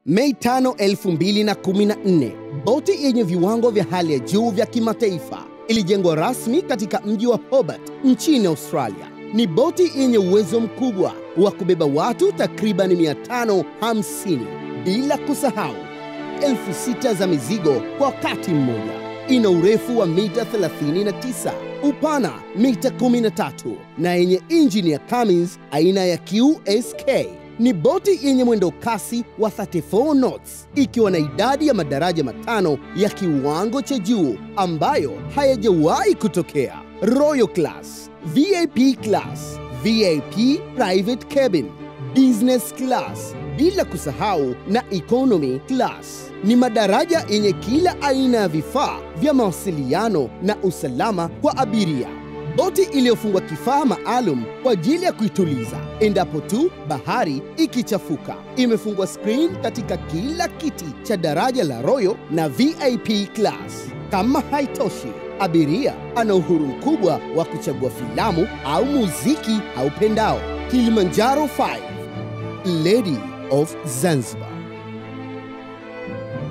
Mei 5, 2014, boti yenye viwango vya hali ya juu vya kimataifa ilijengwa rasmi katika mji wa Hobart nchini Australia. Ni boti yenye uwezo mkubwa wa kubeba watu takriban 550 bila kusahau elfu sita za mizigo kwa wakati mmoja. Ina urefu wa mita 39, upana mita 13 na yenye injini ya Cummins aina ya QSK. Ni boti yenye mwendo kasi wa 34 knots ikiwa na idadi ya madaraja matano ya kiwango cha juu ambayo hayajawahi kutokea: Royal Class, VIP Class, VIP Private Cabin, Business Class, bila kusahau na Economy Class. Ni madaraja yenye kila aina ya vifaa vya mawasiliano na usalama kwa abiria. Boti iliyofungwa kifaa maalum kwa ajili ya kuituliza endapo tu bahari ikichafuka. Imefungwa screen katika kila kiti cha daraja la Royal na VIP Class. Kama haitoshi, abiria ana uhuru mkubwa wa kuchagua filamu au muziki aupendao. Kilimanjaro 5 Lady of Zanzibar.